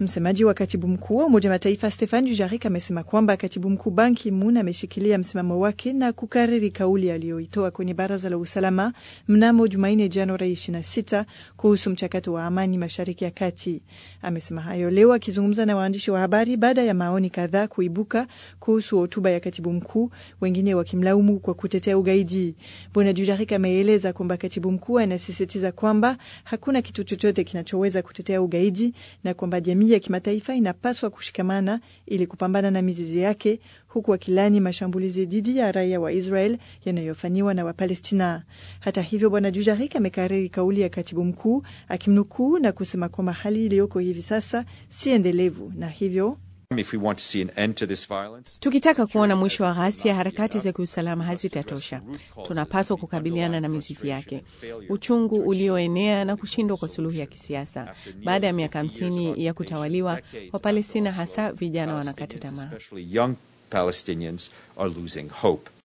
Msemaji wa katibu mkuu wa Umoja Mataifa Stefan Dujarric amesema kwamba katibu mkuu Ban Ki-moon ameshikilia msimamo wake na kukariri kauli aliyoitoa kwenye Baraza la Usalama mnamo Jumanne, Januari 26 kuhusu mchakato wa amani Mashariki ya Kati. Amesema hayo leo akizungumza na waandishi wa habari baada ya maoni kadhaa kuibuka kuhusu hotuba ya katibu mkuu, wengine wakimlaumu kwa kutetea ugaidi. Bwana Dujarric ameeleza kwamba katibu mkuu anasisitiza kwamba hakuna kitu chochote kinachoweza kutetea ugaidi na kwamba jamii ya kimataifa inapaswa kushikamana ili kupambana na mizizi yake, huku akilani mashambulizi dhidi ya raia wa Israel yanayofanyiwa na Wapalestina. Hata hivyo, Bwana Dujarric amekariri kauli ya katibu mkuu akimnukuu na kusema kwamba hali iliyoko hivi sasa si endelevu na hivyo Tukitaka kuona mwisho wa ghasia, harakati za kiusalama hazitatosha. Tunapaswa kukabiliana na mizizi yake, uchungu ulioenea na kushindwa kwa suluhu ya kisiasa. Baada ya miaka hamsini ya kutawaliwa, Wapalestina hasa vijana wanakata tamaa.